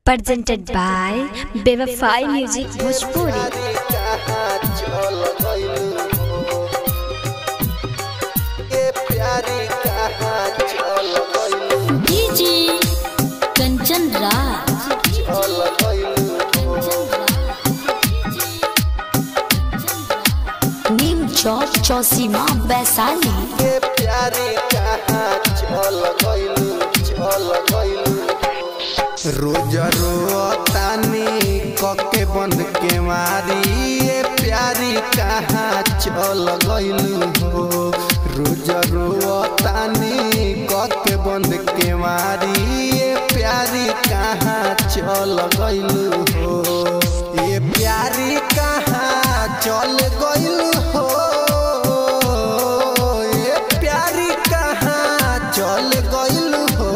presented by Bevafai Music Bhojpuri. DJ Kanchan Raj Neem Chowk Chausima Vaishali रोज रोतानी कके बंद के मारी ये प्यारी कहाँ चल गइलू हो रोज रोतानी कके बंद के मारी ये प्यारी कहाँ चल गइलू हो ये प्यारी कहाँ चल गइलू हो ये प्यारी कहाँ चल गइलू हो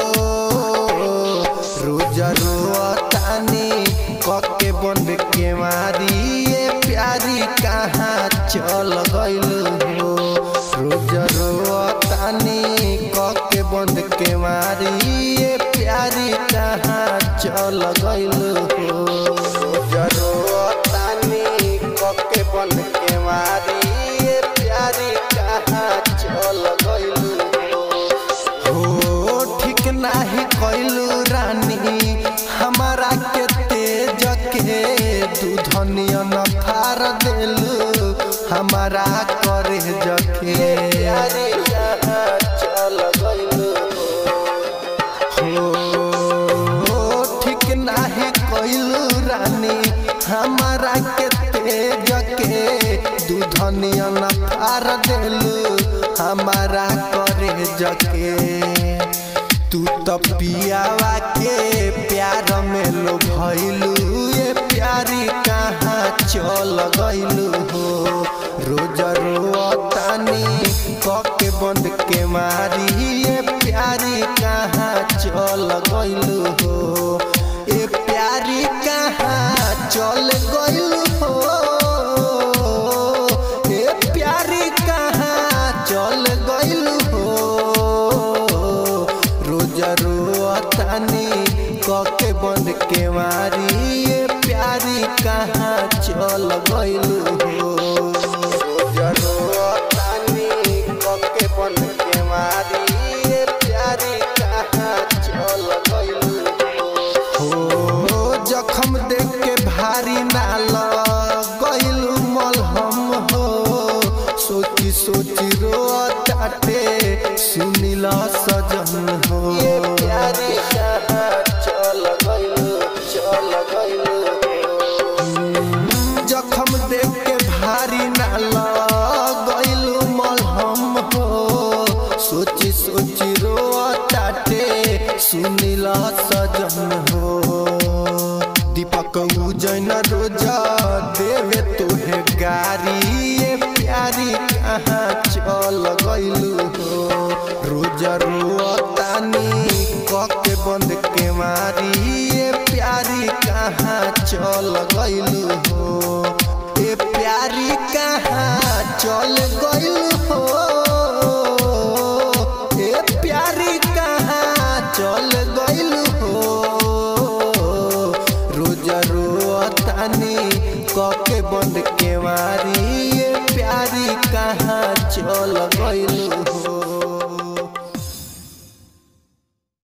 रोज रोतानी कके बंद के मारी ये प्यारी कहाँ चल गइल हो रोज रोतानी कके बंद के मारी ये प्यारी कहाँ चल गइल हो रोज रोतानी कके बंद के मारी ये प्यारी कहाँ चल गइल हो हो ठीक नाही कैलू रानी हमारा के तेज के दूधनिया न फार देलू हमारा करे जके चल गइलू हो ठीक नाही कैलू रानी हमारा के तेज के दूधनिया न फार देलू हमारा करे जके तू तो पियावा के प्यार में लो भइलू ये प्यारी कहाँ चल गइलू हो रोज रोतानी कके बंद के मारी ये प्यारी कहाँ चल गइलू हो ये प्यारी कहाँ चल गइलू हो ये प्यारी कहाँ चल गइलू हो रोज रोतानी कके बंद के मारी ये प्यारी कहाँ चल गइलू हो रोज रोतानी कके बंद के मारी ये प्यारी कहाँ चल गइलू हो जखम देख के भारी नाल गइलू मलहम हो सोची सोची रोताटे सुनिला सजन हो प्यारी चल गइलू चल गइलू जखम देख के भारी नाल गइलू मलहम हो सोची सोची रोताटे सुनिला सजन हो दीपक उजैन रोजा देवे तोहे गारी ये प्यारी कहाँ चल गइलू हो रोज रोतानी कके बंद के मारी ये प्यारी कहाँ चल गइलू हो ये प्यारी कहाँ चल गइलू हो ये प्यारी कहाँ चल गइलू हो रोज रोतानी कके बंद के मारी ये प्यारी कहाँ चल गइलू